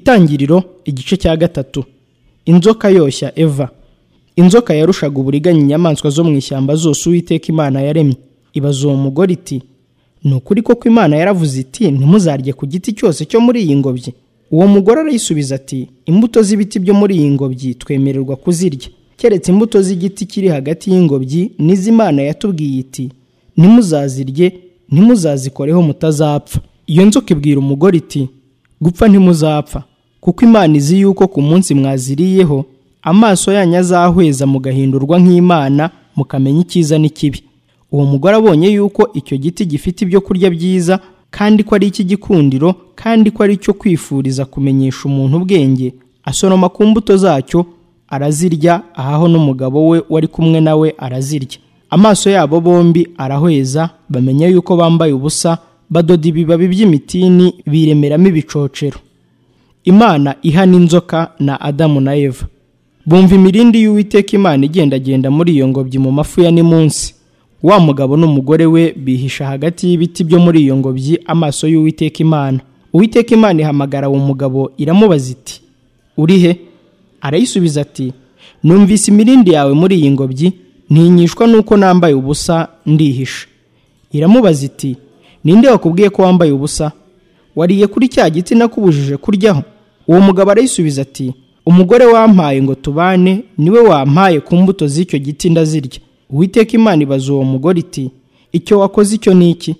Itangiriro igice cya gatatu inzoka yoshya eva inzoka yarushaga uburiganya inyamaswa zo mu ishyamba zose uwiteka imana yaremye ibaza uwo mugore iti ni ukuri koko imana yaravuze iti ntimuzarye ku giti cyose cyo muri iyi ngobyi uwo mugore arayisubiza ati imbuto z'ibiti byo muri iyi ngobyi twemererwa kuzirya keretse imbuto z'igiti kiri hagati y'ingobyi n'iz'imana yatubwiye iti ntimuzazirye ntimuzazikoreho mutazapfa iyo nzoka ibwira umugore iti gupfa ntimuzapfa kuko imana izi yuko ku munsi mwaziriyeho amaso yanyu azahweza mugahindurwa nk'imana mukamenya icyiza n'ikibi uwo mugore abonye yuko icyo giti gifite ibyo kurya byiza kandi ko ari icy'igikundiro kandi ko ari icyo kwifuriza kumenyesha umuntu ubwenge asoroma ku mbuto zacyo arazirya ahaho n'umugabo we wari kumwe nawe arazirya amaso yabo bombi arahweza bamenya yuko bambaye ubusa badoda ibibabi by'imitini biremeramo ibicocero imana ihana inzoka na adamu na eva bumva imirindi y'uwiteka imana igendagenda muri iyo ngobyi mu mafu ya nimunsi wa mugabo n'umugore we bihisha hagati y'ibiti byo muri iyo ngobyi amaso y'uwiteka imana uwiteka imana ihamagara uwo mugabo iramubaza iti uri he arayisubiza ati numvise imirindi yawe muri iyi ngobyi ntinyishwa n'uko nambaye ubusa ndihisha iramubaza iti ninde wakubwiye ko wambaye ubusa wariye kuri cya giti nakubujije kuryaho uwo mugabo arayisubiza ati umugore wampaye ngo tubane niwe wampaye ku mbuto z'icyo giti ndazirya uwiteka imana ibaza uwo mugore iti icyo wakoze icyo ni iki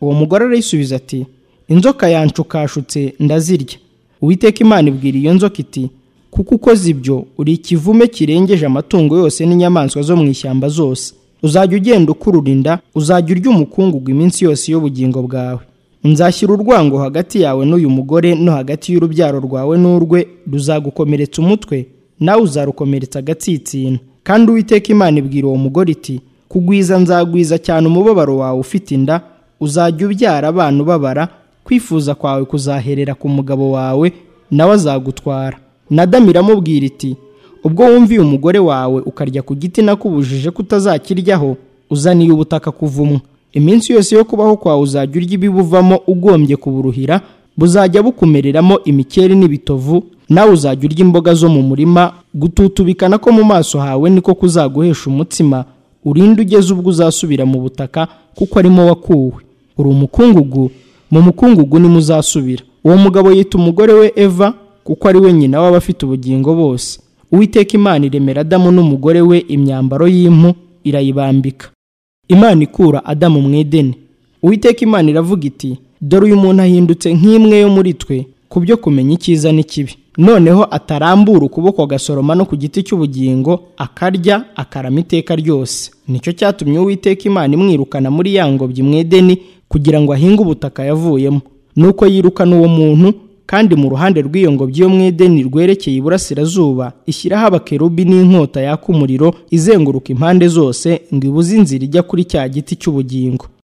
uwo mugore arayisubiza ati inzoka yanshukashutse ndazirya uwiteka imana ibwira iyo nzoka iti kuko ukoze ibyo uri ikivume kirengeje amatungo yose n'inyamaswa zo mu ishyamba zose uzajya ugenda ukurura inda uzajya urya umukungugu iminsi yose y'ubugingo bwawe nzashyira urwango hagati yawe n'uyu mugore no hagati y'urubyaro rwawe n'urwe ruzagukomeretsa umutwe nawe uzarukomeretsa agatsitsino kandi uwiteka imana ibwira uwo mugore iti kugwiza nzagwiza cyane umubabaro wawe ufite inda uzajya ubyara abana ubabara kwifuza kwawe kuzaherera ku mugabo wawe nawe azagutwara nadamu iramubwira iti ubwo wumviye umugore wawe ukarya ku giti nakubujije kutazakiryaho uzaniye ubutaka kuvumwa iminsi yose yo kubaho kwawe uzajya urya ibibuvamo ugombye kuburuhira buzajya bukumereramo imikeri n'ibitovu nawe uzajya urya imboga zo mu murima gututubikana ko mu maso hawe niko kuzaguhesha umutsima urinde ugeze ubwo uzasubira mu butaka kuko arimo wakuwe uri umukungugu mu mukungugu nimo uzasubira uwo mugabo yita umugore we eva kuko ari we nyina w'abafite ubugingo bose uwiteka imana iremera adamu n'umugore we imyambaro y'impu irayibambika imana ikura adamu mu edeni uwiteka imana iravuga iti dore uyu muntu ahindutse nk'imwe yo muri twe ku byo kumenya icyiza n'ikibi noneho atarambura ukuboko agasoroma no ku giti cy'ubugingo akarya akarama iteka ryose nicyo cyatumye uwiteka imana imwirukana muri ya ngobyi mu edeni kugira ngo ahinge ubutaka yavuyemo nuko yirukana uwo muntu kandi mu ruhande rw'iyo ngobyi yo mu edeni rwerekeye iburasirazuba ishyiraho abakerubi n'inkota yaka umuriro izenguruka impande zose ngo ibuze inzira ijya kuri cya giti cy'ubugingo